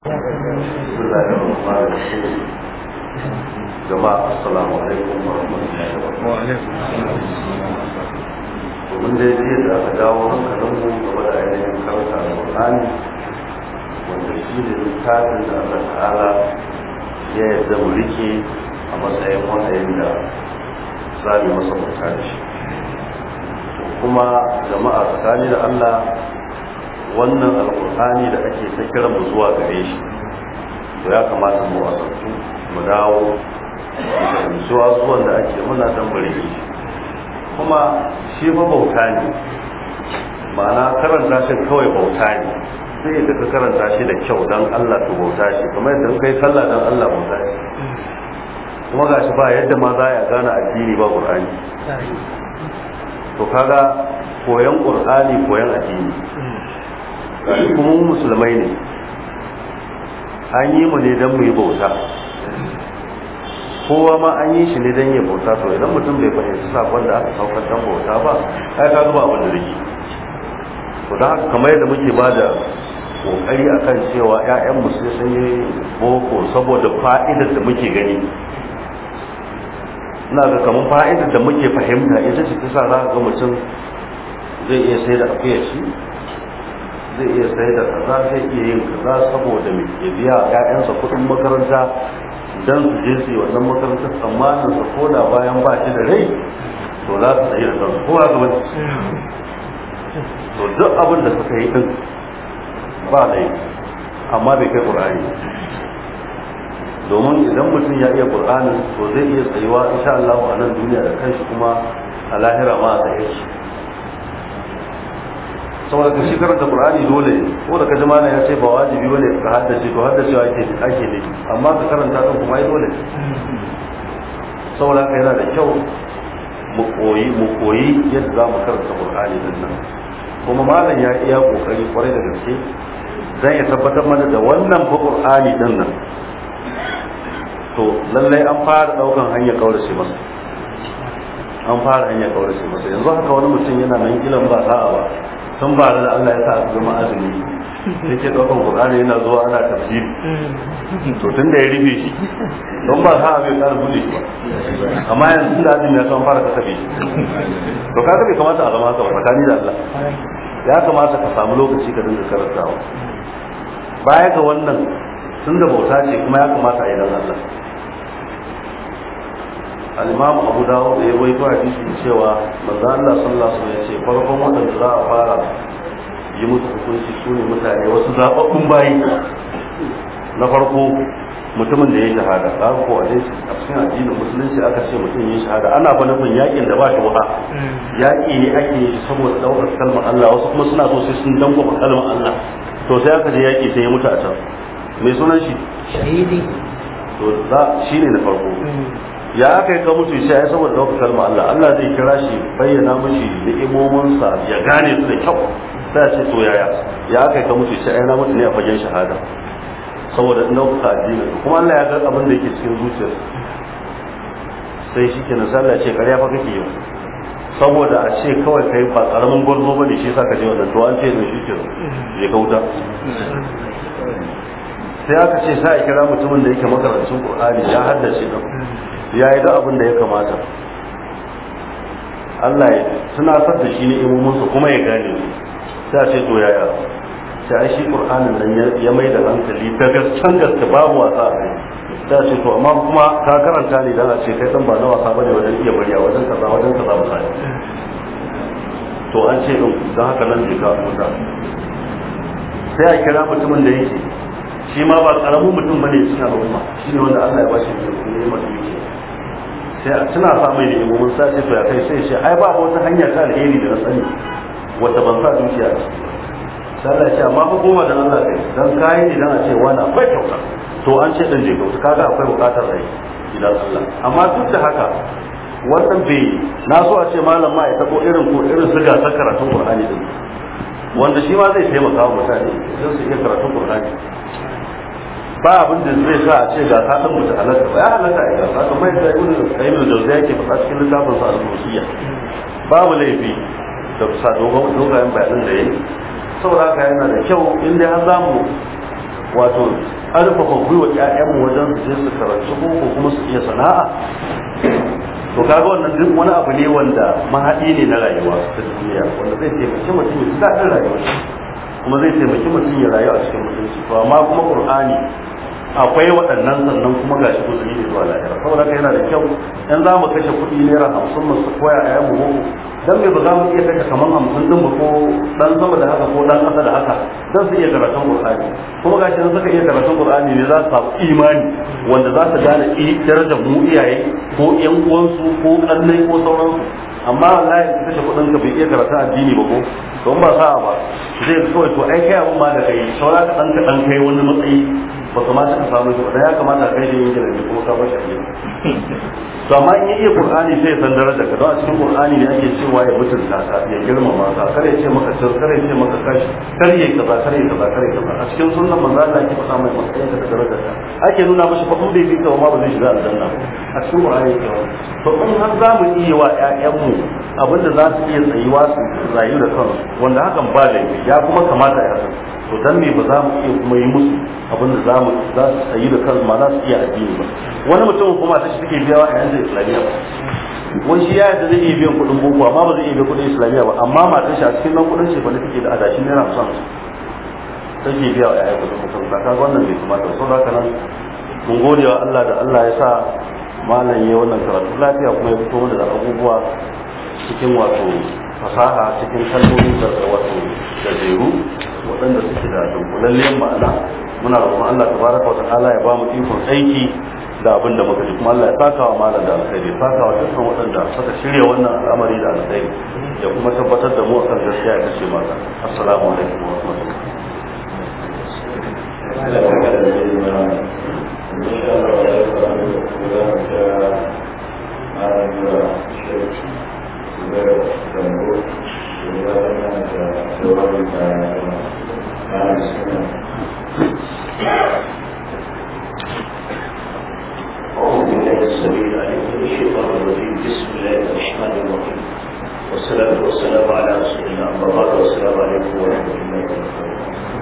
بسم الله الرحمن الرحيم جماعة السلام عليكم ورحمة الله وبركاته ومن dai jiya da aka dawo hankalinmu game da ainihin karanta alƙur'ani wanda shi ne littafin da Allah ta'ala ya yarda mu rike a matsayin wahayin da za mu masa bauta da shi kuma jama'a tsakani da Allah wannan alƙur'ani da ake ta kiran mu zuwa gare shi to ya kamata mu wasantu mu dawo da zuwa zuwan da ake muna dan bare shi kuma shi fa bauta ne ma'ana karanta shi kawai bauta ne sai da ka karanta shi da kyau dan Allah to bauta shi kamar yadda kai sallah dan Allah bauta shi kuma gashi ba yadda ma za ya gane addini ba Qur'ani to kaga koyan Qur'ani koyan addini gashi kuma mu musulmai ne an yi mu ne dan mu yi bauta kowa ma an yi shi ne don ya bauta to idan mutum bai fahimci sakon da aka saukar dan bauta ba ai ka zuba abin da rike to da haka kamar yadda muke ba da kokari akan cewa ƴaƴan mu sai sun yi boko saboda fa'idar da muke gani ina ga kamar fa'idar da muke fahimta ita ce ta sa za ka ga mutum zai iya sai da akuyar shi zai iya sai da kaza zai iya yin kaza saboda mai biya ƴaƴansa kuɗin makaranta dan su je su yi wannan makarantar tsammanin su ko da bayan ba shi da rai to za su tsaye da kansu ko haka wani to duk abin da suka yi din ba da amma bai kai ƙur'ani domin idan mutum ya iya ƙur'anin to zai iya tsayuwa insha Allah a nan duniya da kanshi kuma a lahira ma a tsaye shi saboda ka shi karanta qur'ani dole ko da kaji mana ya ce ba wajibi bane ka haddace to haddacewa ake ake ne amma ka karanta din kuma ai dole saboda ka yana da kyau mu koyi mu koyi yadda za mu karanta qur'ani din nan kuma malam ya iya kokari kwarai da gaske dan ya tabbatar mana da wannan fa qur'ani din nan to lallai an fara daukan hanyar kaurace masa an fara hanyar kaurace masa yanzu haka wani mutum yana nan gilan ba sa'a ba tun ba da Allah ya sa aka zama azumi sai ke ɗaukan Qur'ani yana zuwa ana tafsiri to tun da ya rufe shi don ba sa bai ƙara buɗe shi ba amma yanzu da azumi ya san fara kasabe shi to kaga bai kamata a zama haka ba tsakani da Allah ya kamata ka samu lokaci ka dinga karantawa baya ga wannan tun da bauta ce kuma ya kamata a yi dan Allah al-imam abu dawud da ya bai ko hadisi cewa manzo Allah sallallahu alaihi wasallam ya ce farkon wadanda za a fara yi musu hukunci su ne mutane wasu zababbun bayi na farko mutumin da ya yi shahada za ko a dai a cikin addinin musulunci aka ce mutum ya yi shahada ana fa nufin yakin da ba shi wuha yaki ne ake yi saboda daukar kalmar Allah wasu kuma suna so sai sun danko kalmar Allah to sai aka je yaki sai ya mutu a can mai sunan shi shahidi to za shine na farko ya aka yi ka mutu shi ya saboda ɗaukar kalma Allah Allah zai kira shi bayyana mashi ni'imominsa ya gane su da kyau sai ce to yaya ya aka yi ka mutu shi na mutu ne a fagen shahada saboda in ɗaukaka addini kuma Allah ya ga abin da yake cikin zuciyar sai shi ke Allah ce ƙarya fa kake yi saboda a ce kawai kai ba ƙaramin gwarzo bane shi yasa ka je wannan to an ce ne shi ke je kauta sai aka ce sai a kira mutumin da yake makarancin Qur'ani ya haddace da ya yi da abin da ya kamata Allah ya tunatar da shi ne imominsa kuma ya gane su sai a ce to yaya sai a shi ƙur'anin nan ya mai da hankali ta gaskan gaske babu wasa a kai sai a ce to amma kuma ka karanta ne dan a ce kai dan ba na wasa bane wajen iya bari a wajen kaza wajen kaza misali to an ce din don haka nan bai ka mutu sai a kira mutumin da yake shi ma ba karamin mutum bane cikin al'umma shi ne wanda Allah ya bashi ne mai dukiya sai a tuna sa mai da imomin sa ce to ya kai sai shi ai ba wata hanya ta alheri da na sani wata ban sa dukiya a ciki sai Allah ya ce amma fa goma da Allah kai dan kai ne dan a ce wani akwai kyauta to an ce dan je kyauta kaga akwai bukatar rai idan Allah amma duk da haka wannan bai na so a ce malam ma ya tabo irin ko irin su ga karatun Qur'ani din wanda shi ma zai taimaka wa mutane don su iya karatun Qur'ani ba abin da zai sa a ce ga ta dan mutu halatta ba ya halatta a gasa kamar yadda ibn qayyim al-jawziya yake faɗa cikin littafin sa al-musiyya babu laifi da sa dogon dogayen bayanan da yayi saboda haka yana da kyau in dai har zamu wato ƙarfafa gwiwa ƴaƴanmu wajen su je su karanci ko kuma su iya sana'a to kaga wannan duk wani abu ne wanda mahaɗi ne na rayuwa ta duniya wanda zai taimaki mutum ya ji daɗin rayuwa kuma zai taimaki mutum ya rayu a cikin mutunci to amma kuma qur'ani akwai waɗannan sannan kuma gashi musulmi ne zuwa lahira saboda haka yana da kyau in za mu kashe kuɗi naira hamsin mu su koya a yamu mu dan me ba za mu iya kashe kaman hamsin din ko dan sama da haka ko dan ƙasa da haka dan su iya karatun qur'ani kuma gashi in suka iya karatun qur'ani ne za su samu imani wanda za su gane darajar mu iyaye ko ƴan uwansu ko kannai ko sauransu amma wallahi ka kashe kuɗin ka bai iya karatun addini ba ko don ba sa'a ba zai kawai to ai kai abun ma da kai saura ka dan ka dan kai wani matsayi ba kamata ka samu shi ba ya kamata ka kai shi yin gidan kuma ka bashi ne to amma in ya iya qur'ani sai ya san darajar ka don a cikin qur'ani ne ake cewa ya mutunta ka ya girmama ka kare ya ce maka cin kare ya ce maka kashi kare ya kaza kare ya kaza kare ya kaza a cikin sunnan manzo Allah ke faɗa mai matsayin ka da darajar ka ake nuna mashi fa in bai bi ka ma ba zai shiga aljanna a cikin qur'ani ke to in har za mu iya wa ƴaƴanmu abinda za su iya tsayuwa su rayu da kansu wanda hakan ba laifi ya kuma kamata ya san to dan me ba za mu iya kuma yi musu abinda za mu za su tsayi da kansu ma za su iya addini ba wani mutum kuma ta shi take biyawa a yanzu islamiyya ba wani shi ya yadda zai iya biyan kuɗin boko amma ba zai iya biyan kuɗin islamiyya ba amma matar shi a cikin nan kuɗin ce ba take da adashin naira hamsin take biya wa ƴaƴa kuɗin mutum ka ga wannan bai kamata ba saboda haka nan mun gode wa Allah da Allah ya sa malam ya wannan karatu lafiya kuma ya fito mana da abubuwa cikin wato fasaha cikin kalmomin da wato gajeru waɗanda suke da dunkulallen ma'ana muna roƙon Allah tabaraka wa ta'ala ya ba mu ikon aiki da abin da muka ji kuma Allah ya saka wa malam da alkhairi ya saka wa dukkan waɗanda suka shirya wannan al'amari da alkhairi ya kuma tabbatar da mu akan gaskiya ya kashe mata assalamu alaikum wa rahmatullahi أعوذ بالله السميع العليم من الشيطان الرجيم بسم الله الرحمن الرحيم والصلاة والسلام على رسول الله أما بعد والسلام عليكم ورحمة الله وبركاته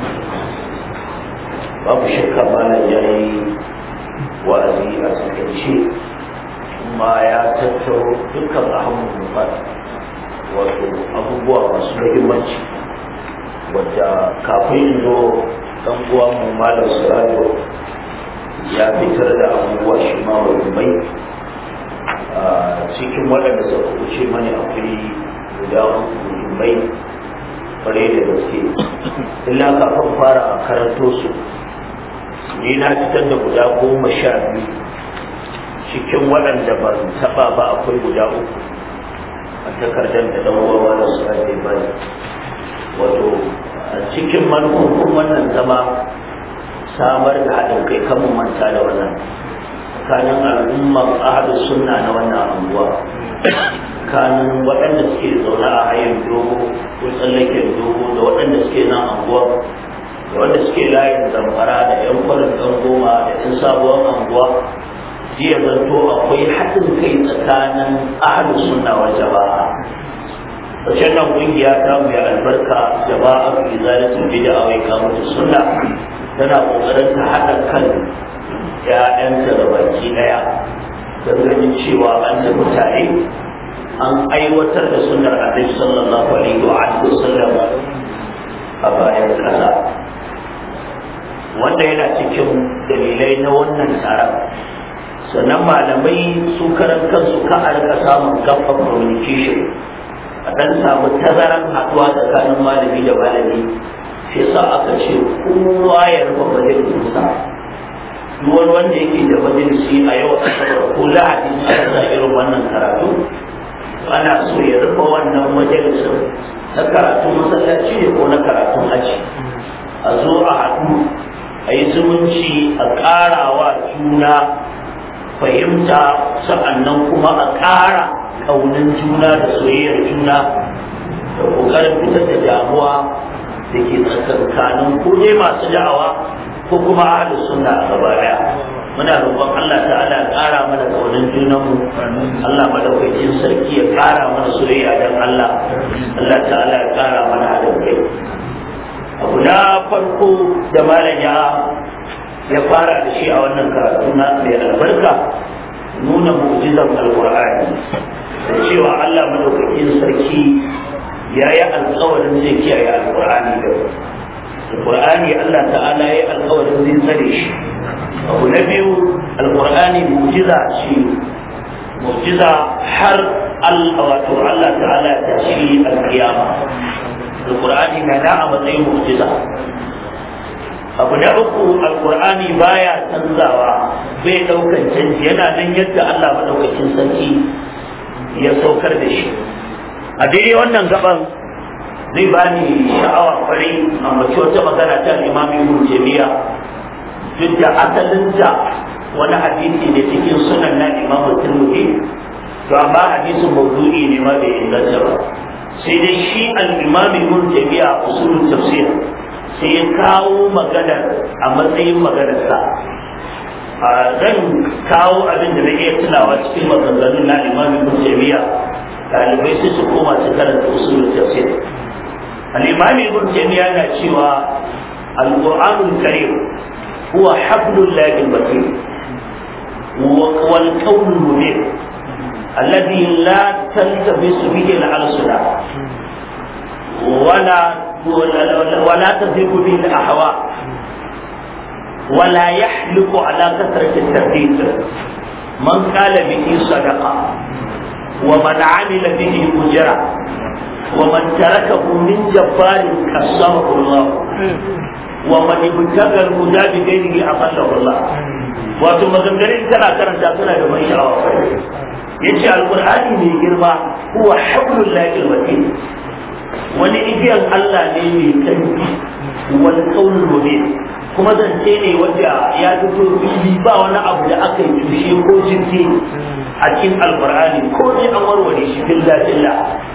babu shakka malam ya yi wa'azi a takaice kuma ya tattaro dukkan ahamun wato abubuwa masu muhimmanci wadda kafin zo dan uwa mu malam surajo ya fitar da abubuwa shi ma muhimmai a cikin waɗanda suka wuce mani akwai guda muhimmai kwarai da gaske illa kafin fara karanto su ni na fitar da guda goma sha biyu cikin waɗanda ban taɓa ba akwai guda uku a takardar da ɗan uwa da su ake bani wato a cikin manufofin wannan zama samar da haɗin kai kan mu manta da wannan tsakanin al'ummar ahadu sunna na wannan anguwa tsakanin waɗanda suke zaune a hayan dogo ko tsallaken dogo da waɗanda suke nan anguwa da wanda suke layin zamfara da yan kwarin ɗan goma da yan sabuwar anguwa jiya zanto akwai haɗin kai tsakanin ahadu sunna wa jama'a Ƙarshen nan ƙungiya ta mu ya albarka jama'a fi zalatin bid'a wa iqamatu sunna tana kokarin ta haɗa kan ‘ya'yanta da baki ɗaya don ganin cewa an tafi tare an aiwatar da sunar annabi sallallahu alaihi wa alihi wasallam a bayan ƙasa wanda yana cikin dalilai na wannan taron sannan malamai su karan kansu ka a rika samun gaba communication a ɗan samu tazaran haɗuwa tsakanin malami da malami shi sa aka ce kowa ya rufe majalisinsa duk wani wanda yake da majalisi a yau asabar ko lahadi aka sa irin wannan karatu ana so ya rufe wannan majalisin na karatun masallaci ne ko na karatun aji a zo a haɗu a yi zumunci a ƙarawa juna fahimta sa'annan kuma a ƙara ƙaunin juna da soyayyar juna da ƙoƙarin fitar da damuwa da ke tsakankanin ko dai masu da'awa ko kuma ahli sunna a gaba daya muna roƙon Allah ta'ala ya ƙara mana kaunin junanmu Allah madaukakin sarki ya ƙara mana soyayya dan Allah Allah ta'ala ya ƙara mana haɗin kai abu abu na farko da malam ya ya fara da shi a wannan karatu na mai albarka nuna mu'jizar alqur'ani da cewa Allah madaukakin sarki ya yi alkawarin zai kiyaye alkur'ani da alkur'ani Allah ta'ala ya yi alkawarin zai tsare shi abu na biyu alkur'ani mu'jiza ce mu'jiza har wato Allah ta'ala ta shi alkiyama alkur'ani na da a matsayin mu'jiza abu na uku alkur'ani baya canzawa bai daukan canji yana nan yadda Allah madaukakin sarki ya saukar da shi a daidai wannan gaban zai ba ni sha'awa kwarai a mace wata magana ta imam ibn jami'a duk da asalinta wani hadisi ne cikin sunan na imam tirmidhi to amma hadisin mawdu'i ne ma bai inganta ba sai dai shi al-imam ibn jami'a usulul tafsir sai ya kawo maganar a matsayin maganarsa zan kawo abin da na iya tunawa cikin maganganun na imam ibn jami'a ɗalibai sai su koma su karanta usulul tafsir al-imam ibn taymiya na cewa al-qur'anul karim huwa hablul lahi al-matin wal qawl mubin alladhi la taltabisu bihi al-alsuna ولا ولا تذهب به الاهواء ولا يحلق على كثره الترديد من قال به صدقه ومن عمل به أجرا ومن تركه من جبار كسره الله ومن ابتغى الهدى بغيره أضله الله wato maganganun tana karanta suna da mai sha'awa yace alqur'ani mai girma huwa hablul lahi alwatin wani igiyan Allah ne mai kanki wal qaulul mubin kuma zance ne wanda ya fito fili ba wani abu da aka yi tushe ko jirgi a cikin alkur'ani ko ne an warware shi billa billa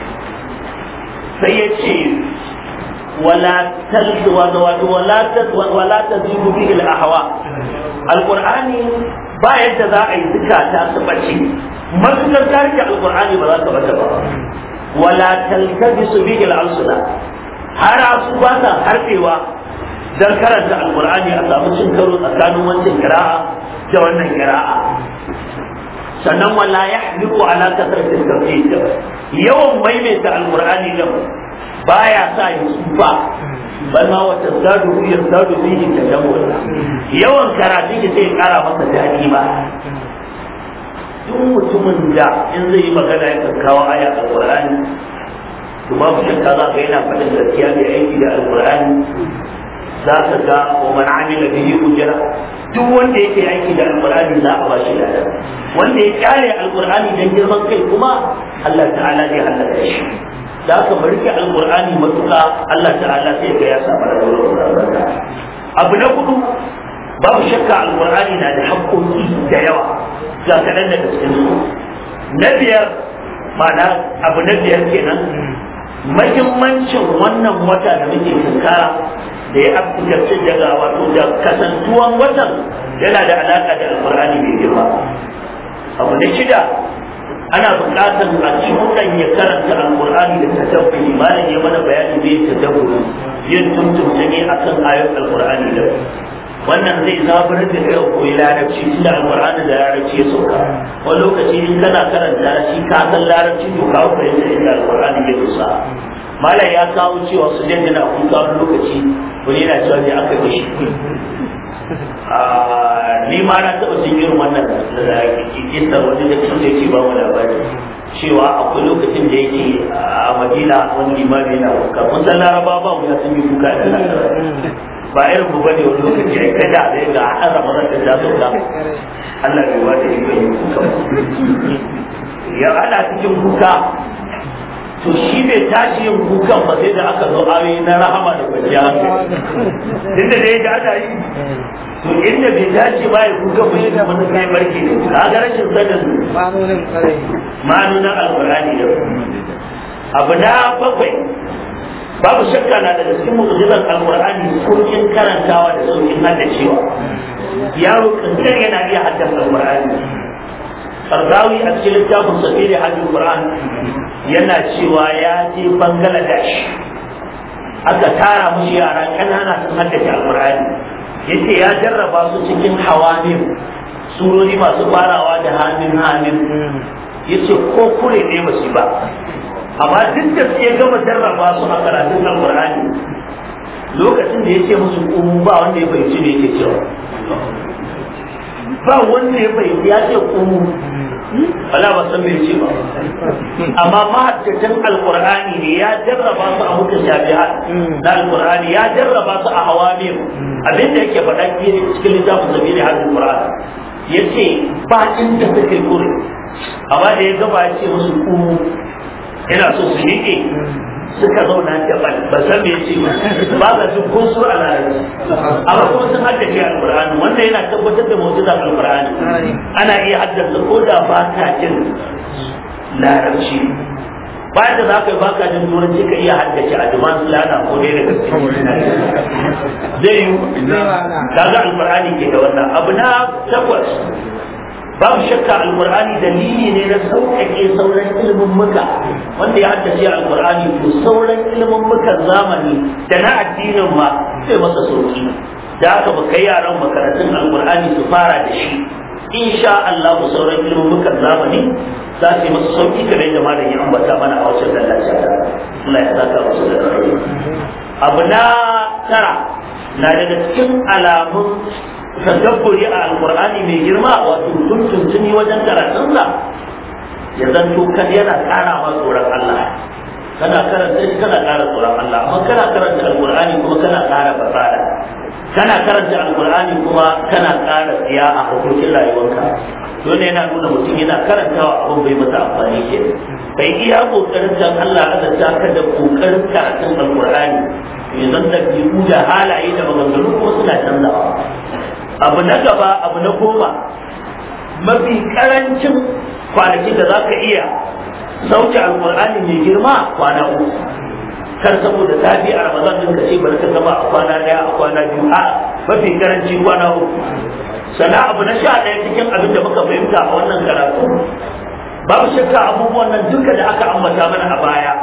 sai ya ce wala talzu wala wala tazidu bihi al-ahwa alkur'ani ba yadda za a yi zukata su bace matukar ta rike alkur'ani ba za ka bata ba wala taltabisu bihi al-alsuna har su ba sa harfewa dan karanta alkur'ani a samu cin karo tsakanin wancan kira'a da wannan kira'a sannan wala ya hliku ala kasratin tafsir yawan maimaita alkur'ani din baya sa ya tsufa bal ma wa tazadu yazadu bihi tadammur yawan karatu ki sai kara masa dadi ba duk mutumin da in zai yi magana ya kawo aya alkur'ani to babu shakka za ka yana faɗin gaskiya mai aiki da alkur'ani za ka ga wa man amila bihi ujra duk wanda yake aiki da alqur'ani za a bashi lada wanda ya kyale alqur'ani dan girman kai kuma Allah ta'ala zai halaka shi da aka bari ki alqur'ani matuka Allah ta'ala sai ga ya samu da abu na hudu babu shakka alqur'ani na da haƙƙoƙi da yawa ga kaɗan daga cikin su na biyar ma'ana abu na biyar kenan mahimmancin wannan wata da muke tunkara da ya afirce daga wato da kasantuwan watan yana da alaka da alkur'ani mai girma abu na shida ana buƙatar a cikin ya karanta alkur'ani da tadabburi malam ya mana bayani bai tadabburi yin tuntunta ne akan ayoyin alkur'ani da wannan zai zaburar da kai koyi larabci tunda alkur'ani da larabci ya sauka wani lokaci in kana karanta shi ka san larabci to ka fahimta inda alkur'ani ya dosa malam ya kawo cewa su dan yana kuka wani lokaci wani yana cewa ne aka yi shi ni ma na taɓa jin irin wannan kisar wani da kuma yake ba mu labari cewa akwai lokacin da yake a madina wani limami yana kuka mun san laraba ba mu ya sun yi kuka da ba irin mu bane wani lokaci ai kada da ga an ramadan da ta sauka Allah bai wata yi bai kuka ya ana cikin kuka to shi bai tashi yin kukan ba sai da aka zo ayoyi na rahama da kwanciya inda da yadda ana yi to inda bai tashi ba ya kuka ba yadda wani kai barki ne ka ga rashin sanin ma'anonin alkurani da abu na bakwai babu shakka na daga cikin mu'jizar alkur'ani saukin karantawa da saukin haddacewa yaro kankan yana iya haddasa alkur'ani Sardawi a cikin littafin safiri hajjin Qur'an yana cewa ya je Bangladesh aka tara mushi yara ƙanana sun haddace alƙur'ani yace ya jarraba su cikin hawamin surori masu farawa da hamin hamin yace ko kure ne ba su ba amma duk da suke gama jarraba su a karatun alƙur'ani lokacin da yace musu umu ba wanda ya fahimci me yake cewa ba wanda ya fahimci ya ce umu wala ba san me ce ba amma mahaddatan alqur'ani ne ya jarraba su a mutashabihat na alqur'ani ya jarraba su a hawamim abinda yake faɗa cikin littafin sabili hadin qur'an yace ba inda suke kure amma da ya gaba ya ce musu ku ina so su miƙe suka zauna daban ba san me ce ba ga jin kun su a larabci amma kuma sun haddace alqur'ani wanda yana tabbatar da mu'jizar alqur'ani ana iya haddasa ko da ba ka jin larabci bayan da za ka yi ba ka jin turanci ka iya haddace a jiman lana ko dai da gaske zai yi kaga alqur'ani ke da wannan abu na takwas babu shakka alqur'ani dalili ne na sauƙaƙe sauran ilimin muka wanda ya haddace alqur'ani to sauran ilimin mukan zamani da na addinin ma sai masa sauki da haka ba kai yaran makarantun alqur'ani su fara da shi insha Allah sauran ilimin mukan zamani za su yi masa sauki kamar da malam ya ambata mana a wacce dallaci Allah ya saka musu da abu na tara na daga cikin alamun tadabburi a alkur'ani mai girma wato tuntuntuni wajen karatunsa ya zanto kan yana ƙara ma tsoron Allah kana karanta shi kana ƙara tsoron Allah amma kana karanta alkur'ani kuma kana ƙara fasada kana karanta alkur'ani kuma kana ƙara tsiya a hukuncin rayuwarka dole yana nuna mutum yana karantawa abin bai masa amfani ke kai iya kokarin dan Allah azanta ka da kokarin karatun alkur'ani yanzu da biyu da halaye da maganganu kuma suna canzawa abu na gaba abu na goma mafi karancin kwanaki da za ka iya sauke alkur'ani mai girma kwana uku kar saboda zafi a ramadan din ka ce bari ka gama a kwana daya a kwana biyu a mafi karanci kwana uku sana abu na sha ɗaya cikin abin da muka fahimta a wannan karatu babu shakka abubuwan nan duka da aka ambata mana a baya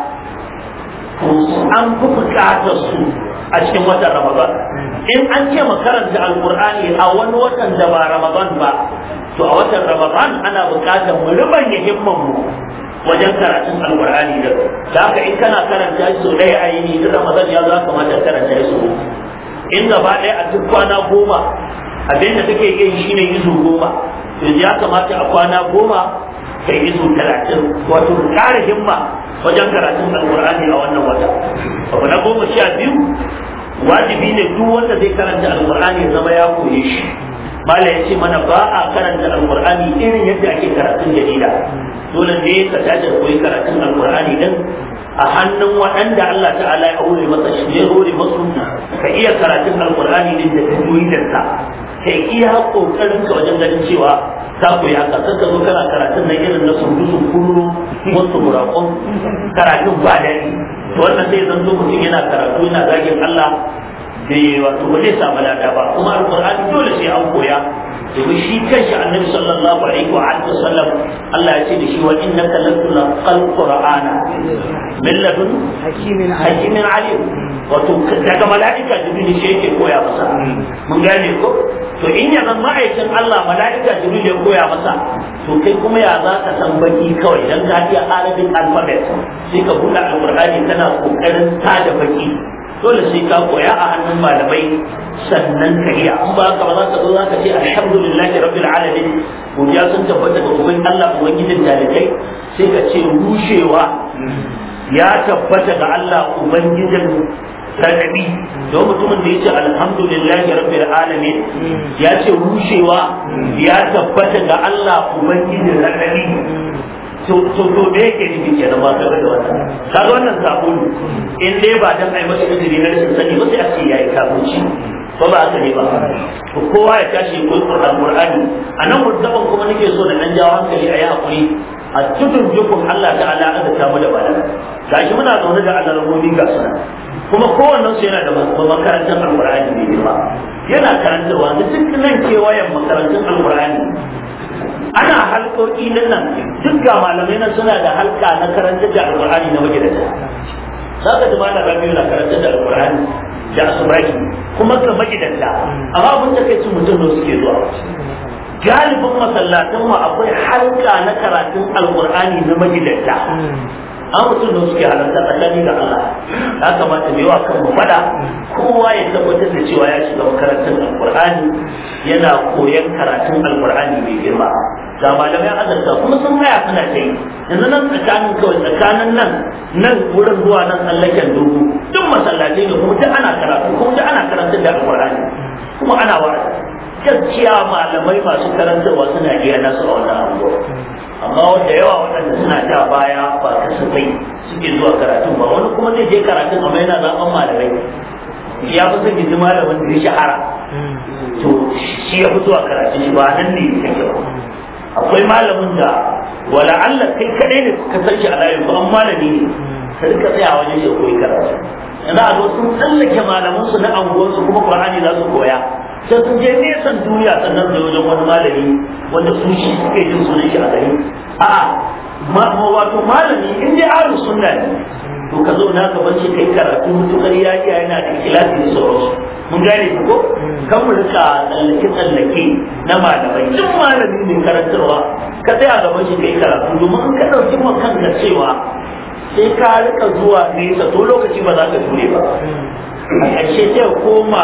an fi bukatar su a cikin watan ramadan in an ce makaranta alkur'ani a wani watan da ba ramadan ba to a watan ramadan ana bukatar mu rubanya himman mu wajen karatun alkur'ani da da haka in kana karanta shi sau ɗaya a yini duk ramadan ya zo kamata karanta shi sau in gaba ɗaya a duk kwana goma abin da kake yin shine izu goma yanzu ya kamata a kwana goma kai izu talatin wato ƙara himma wajen karatun alkur'ani a wannan wata abu na goma sha biyu wajibi ne duk wanda zai karanta alkur'ani ya zama ya koye shi mala ya ce mana ba a karanta alkur'ani irin yadda ake karatun jarida dole ne ka tashi koyi karatun alkur'ani din a hannun waɗanda Allah ta'ala ya aure masa shi ya hore masu ka iya karatun alkur'ani din da tajwidinsa kai iya kokarin ka wajen ganin cewa ka koyi haka kan ka zo kana karatun nan irin na sundu sun kullu wasu murakon karatun ba dani to wannan sai zan zo mutum yana karatu yana zagin Allah bai wato ba zai samu lada ba kuma alqur'ani dole sai an koya domin shi kanshi annabi sallallahu alaihi wa alihi wasallam Allah ya ce da shi wa innaka latulqal qur'ana min ladun hakimin hakimin alim wato daga mala'ika jibril shi yake koya masa mun gane ko to in ya zan ma'aikin Allah mala'ika jibril ya koya masa to kai kuma ya za ka san baki kawai dan ka iya arabin alphabet sai ka buɗe alqur'ani kana kokarin tada baki dole sai ka koya a hannun malamai sannan ka iya an ba ka ba za ka zo za ka ce alhamdulillahi rabbil alamin godiya sun tabbata ga uban Allah ubangijin talibai sai ka ce rushewa ya tabbata ga Allah ubangijin sarari don mutumin da ya ce alhamdulillahi rabbil alamin ya ce rushewa ya tabbata ga Allah ubangijin sarari to to to me yake nufi kenan ba kaga da wannan kaga wannan sabulu in dai ba dan ai masa izini na rashin sani ba sai a ce yayi kafirci ko ba haka ne ba to kowa ya tashi ko alqur'ani anan mutaban kuma nake so da dan jawo hankali a yi hakuri a tudun jukun Allah ta'ala aka ta mu da bala gashi muna zaune da alarmomi ga suna kuma kowannen su yana da makarantar alqur'ani ne ba yana karantarwa da duk nan kewayen makarantun alqur'ani ana halkoki nan nan duk ga malamai nan suna da halka na karanta da alqur'ani na magidanta za ka ji malam rabiu na karanta da alqur'ani da asubaki kuma ka magidanta amma abin da kai ci mutum ne suke zuwa galibin masallatan mu akwai halka na karatun alqur'ani na magidanta an mutum da suke halarta tsakani da Allah ya kamata da yawa kan mu fada kowa ya tabbatar da cewa ya shiga makarantar alqur'ani yana koyon karatun alqur'ani mai girma ga malamai azarta kuma sun haya suna ta yi yanzu nan tsakanin kawai tsakanin nan nan wurin zuwa nan tsallaken dogo duk masallatai ne kuma duk ana karatu kuma duk ana karantar da alqur'ani kuma ana wa'azi gaskiya malamai masu karantarwa suna iya nasu a wannan anguwa amma wanda yawa waɗanda suna ja baya ba kasafai suke zuwa karatun ba wani kuma zai je karatun amma yana zaɓen malamai ya fi son ji malamin da ya shahara to shi ya fi zuwa karatun shi ba nan ne yake ba akwai malamin da wala Allah kai kadai ne ka san shi a layin ba an malami ne ka rika tsaya wajen shi koyi karatu yanzu a zo sun tsallake malamansu na anguwarsu kuma Qur'ani za su koya sai sun je nesan duniya sannan da wajen wani malami wanda su shi suke jin sunan shi a gari a'a wato malami in dai ahlus sunna ne to ka zo na gaban shi kai karatu mutukar ya iya yana da ikhlasi da sauransu mun gane ku ko kan mu rika tsallake tsallake na malamai duk malami ne karantarwa ka tsaya gaban shi kai karatu domin in ka dauki ma kanka cewa sai ka rika zuwa nesa to lokaci ba za ka ture ba a ƙarshe sai koma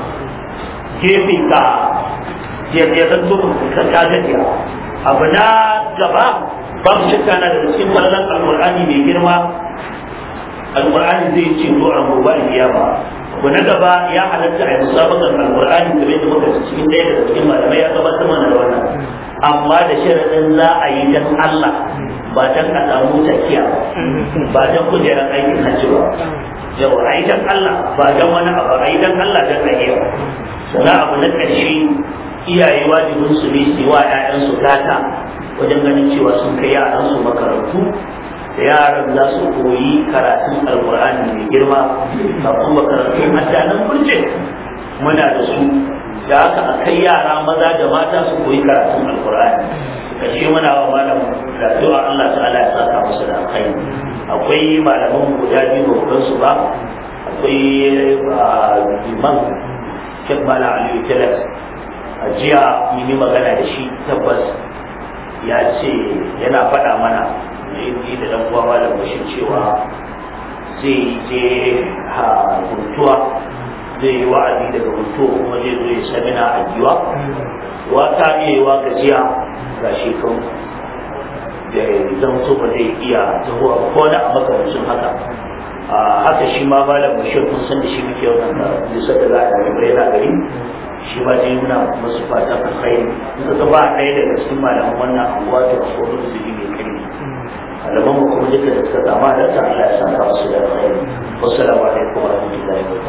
gefe ka ya zanto ka ka gajiya abu na gaba babu shakka na da cikin ballan alqur'ani mai girma alqur'ani zai ce to a gobe kiyama abu na gaba ya halatta a musabakan alqur'ani kamar da muka ci cikin ɗaya daga cikin malamai ya gabatar mana da wannan amma da sharadin za a yi dan Allah ba dan a samu takiya ba dan kujerar aikin hajji ba yau a yi dan Allah ba dan wani abu a yi dan Allah dan a yi sannan abu na ƙarshe iyaye wajibin su ne su wa ‘ya'yansu gata wajen ganin cewa sun kai yaransu makarantu da yaran za su koyi karatun alkur'ani mai girma kafin makarantun hatta nan kurce muna da su da haka a kai yara maza da mata su koyi karatun alkur'ani kashe muna wa malam da addu'a Allah ta'ala ya saka musu da alkhairi akwai malaman guda biyu ba su ba akwai liman Sheikh Mala Aliyu Talas a jiya mun yi magana da shi tabbas ya ce yana faɗa mana ni da dan uwa Malam Bashir cewa zai je ha huntuwa zai yi wa'azi daga huntuwa kuma zai zo ya samina a giwa wa ta iya yi wa gajiya ga shekaru da zan so ba zai iya tahowa ko da makamancin haka haka shi ma malam bashir kun san da shi muke wannan da bisa da za a yi bai na gari shi ma dai muna masu fata alkhairi in ka ba ɗaya daga cikin malaman wannan anguwa to ko da su ji mai kai malaman mu kuma duka da suka zama da ta Allah ya saka su da alkhairi wassalamu alaikum wa rahmatullahi wa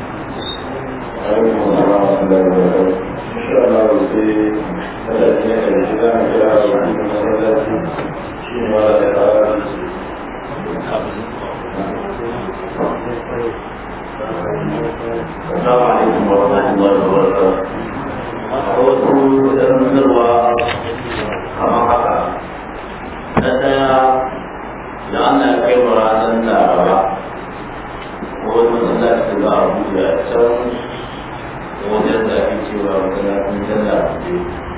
السلام عليكم ورحمة الله وبركاته. wasu zanzarwa kamar haka na daya da ana kai wa ranar laraba ko wani masallaci da a buɗe a can wajen da ake cewa masallacin jalla buɗe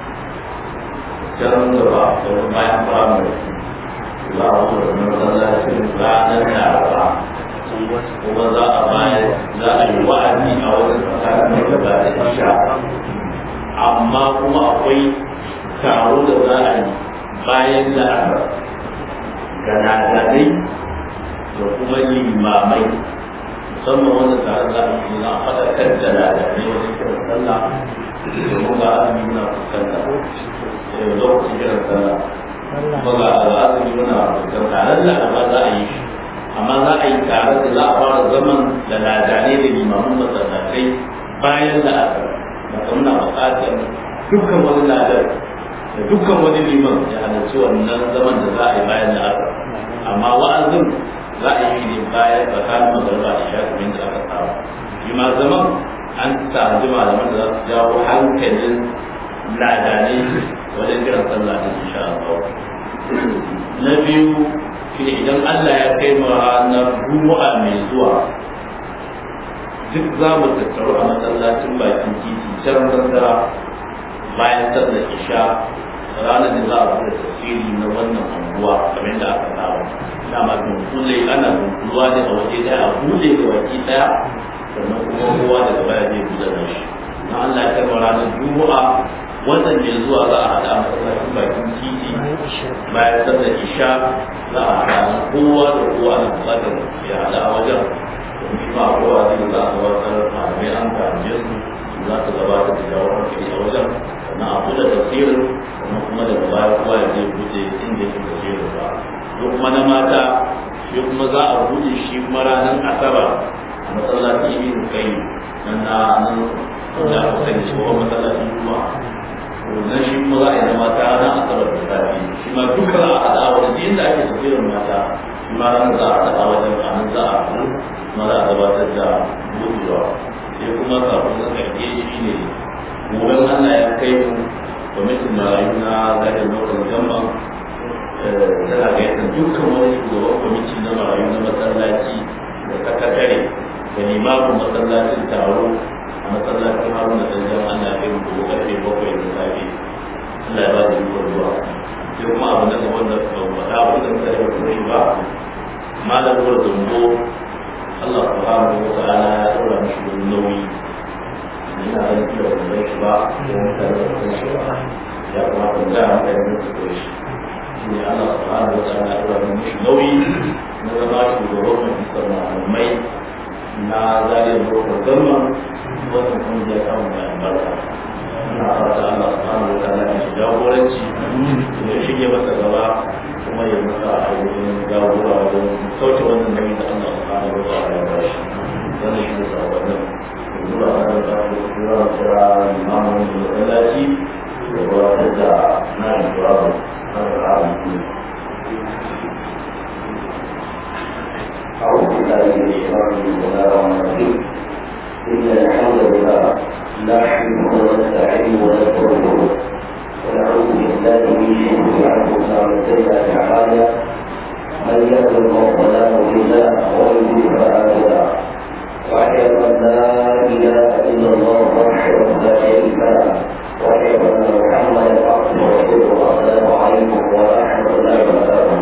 can gaba da bayan firamare za a buɗe masallacin ranar laraba kuma za a bayar za a yi wa'azi a wajen tsakanin da ba da isha amma kuma akwai taro da za a yi bayan da aka ganadadai da kuma limamai musamman wanda tare za a yi na faɗakar da ladadai wajen kiran sallah domin ga azumi muna fuskanta lokacin kiran sallah kuma ga azumi muna fuskanta lalla ba za a yi shi amma za a yi tare da za a fara zaman da ladane da limamin masallatai bayan da aka da muna buƙatar dukkan wani ladar da dukkan wani liman ya halarci wannan zaman da za a yi bayan da aka amma wa'azin za a yi ne bayan tsakanin magarba da shafimin da aka saba shi ma zaman an tsaji malaman da za su jawo hankalin ladane wajen kiran sallah da insha Allah na biyu shi ne idan Allah ya kai mu ranar Juma'a mai zuwa duk za mu tattaru a masallacin bakin titi can sandara bayan sallar isha ranar da za a buɗe tafsiri na wannan anguwa kamar yadda aka saba dama dunkule ana dunkulewa ne a waje ɗaya a buɗe ga baki ɗaya sannan kuma kowa daga baya zai buɗe da shi na Allah ya kai mu ranar Juma'a wannan mai zuwa za a haɗa a masallacin bakin titi bayan sallar isha za a haɗa kowa da kowa na buƙatar ya haɗa a wajen domin ba kowa zai za a gabatar malamai an gaje su za su gabatar da jawar hankali a wajen sannan a buɗe tafsirin sannan kuma daga baya kowa ya zai buɗe inda yake tafsirin ba duk kuma na mata shi kuma za a buɗe shi kuma ranar asabar a masallacin ibn kai nan na nan da aka sani shi kuma masallacin juma'a na shi kuma za a yi na mata na asabar da safi shi ma duka za a haɗa wajen duk inda ake tafsirin mata shi ma ran za a haɗa wajen a nan za a haɗu kuma za a gabatar da buɗewa sai kuma kafin na ƙarfe shi ne gobe Allah ya kai mu kwamitin marayu na zagin lokacin gamban tana gayyatar dukkan wani shugaban kwamiti na marayu na masallaci da sakatare da limamin masallacin taro a masallacin haruna da jan ana kai mu gobe karfe bakwai da safe Allah ya ba da ikon zuwa sai kuma abu na gaban da ba faɗa wanda muka da kuma shi ba malam ruwa zambo Allah subhanahu wa ta'ala ya ɗora mishi wani nauyi ina ganin kila ba zai shi ba ko mutane ba zai shi ba ya kamata mu gaya maka yadda su koyi shi shi ne Allah subhanahu wa ta'ala ya ɗora mishi nauyi na zama shugaban majalisar malamai na zariyar lokacin zaman wannan kuma ya samu da albarka ina fata Allah subhanahu wa ta'ala ya shiga jagoranci ya shige masa gaba kuma ya masa ainihin jagora wajen sauke wannan nauyi da Allah subhanahu wa ta'ala ya ba shi wannan shi ne sabanin zuwa wannan da zuwa kira imamun da masallaci da gabatar da na jawabu na ra'ayi أعوذ بالله من الشيطان الرجيم إن الحمد لله نحمده ونستعينه ونستغفره ونعوذ بالله من شرور أنفسنا ومن سيئات أعمالنا من يهد الله فلا مضل له ومن يضلل فلا هادي له وأشهد أن لا إله إلا الله وحده لا شريك له وأشهد أن محمدا عبده ورسوله السلام عليكم ورحمة الله وبركاته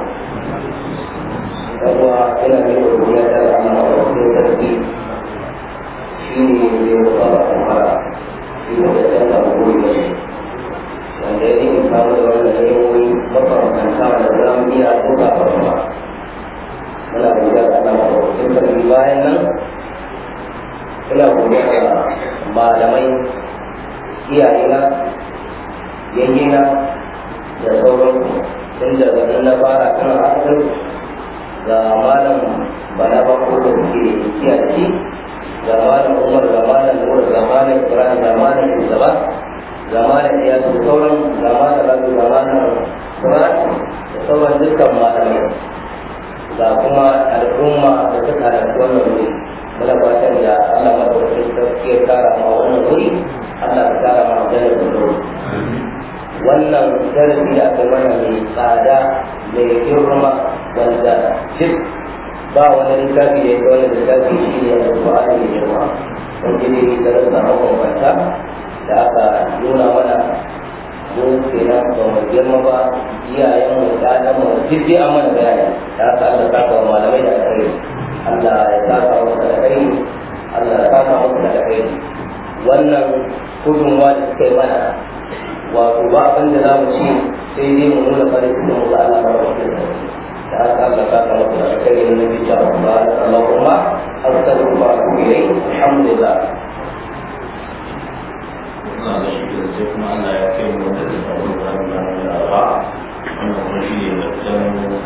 فهو إلى من الرؤية الأمر والترتيب shi ne zai rufa a kamara shi ne da canza buri da shi wanda ya yi kawo da wanda ya yi mafarkanta da za mu iya tuka a kuma muna godiya da Allah mafarkin sarki bayan nan ina godiya da malamai iyayena yayyena da sauran tun daga nan na fara kan asir ga malam bana bako da suke kiyaye shi zamanin umar zamanin nur zamanin ibrahim zamanin shugaba zamanin ya su sauran zamanin rabu zamanin quran da sauran dukkan malamai ga kuma al'umma da suka halarci wannan wuri muna fatan da allah madaukakin sarki ya kara ma wannan wuri allah ya kara ma aljanna da wuri wannan darasi da aka mana mai tsada mai girma wanda duk ba wani littafi da ya ga wani littafi shi ne a Qur'ani da girma wanda ne da rasa mabambanta da aka nuna mana mu kenan ba mu girma ba iyayen mu ɗanan mu duk dai an mana bayani da haka Allah ta kawo malamai da alkhairi Allah ya saka musu da alkhairi Allah ya saka musu da alkhairi wannan gudunmuwa da suka yi mana wato ba abin da za mu ci sai dai mu nuna farin cikin mu ga Allah ba wa تعالى كان ربنا كريم النبي صلى الله عليه وسلم اللهم استغفرك واتوب اليك الحمد لله suna da shi da sai kuma Allah ya kai mu wanda zai samu da ranar da arba wannan kuma shi ne da